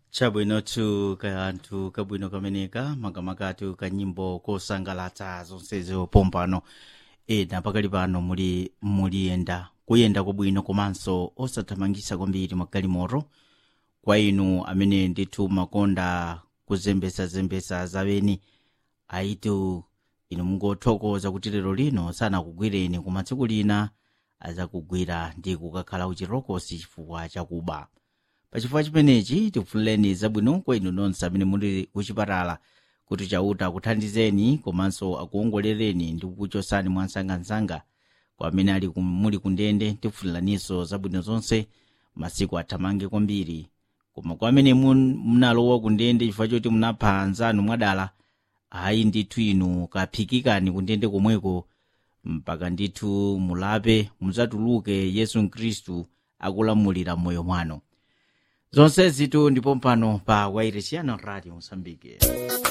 chabwinotu kanthu kabwino kameneka makamakatu ka nyimbo kosangalatsa zonsezo pompano ena pakali pano muli muliyenda kuyenda kwabwino komanso osathamangisa kwambiri magalimoto kwa inu amene ndithu makonda kuzembesazembesa zaweni aitu inu mungothokoza kuti lero lino sanakugwireni koma tsiku lina azakugwira ndi kukakhala uchirokosi chifukwa chakuba pachifukwa chimenechi tikufunireni zabwino kwa inu nonse amene muli kuchipatala kuti chauta akuthandizeni komanso akuongolereni ndi kukuchosani mwansangansanga kwa amene ali kum- muli kundende tikufuniraninso zabwino zonse masiku athamange kwambiri koma kwa amene mun- munalowa kundende chifukwa choti munapha anzanu mwadala ayi ndithu inu kaphikikani kundende komweko mpaka ndithu mulape mudzatuluke yesu khristu akulamulira moyo mwanu zonsezitu ndipo mpano pa wairesiano radio mosambike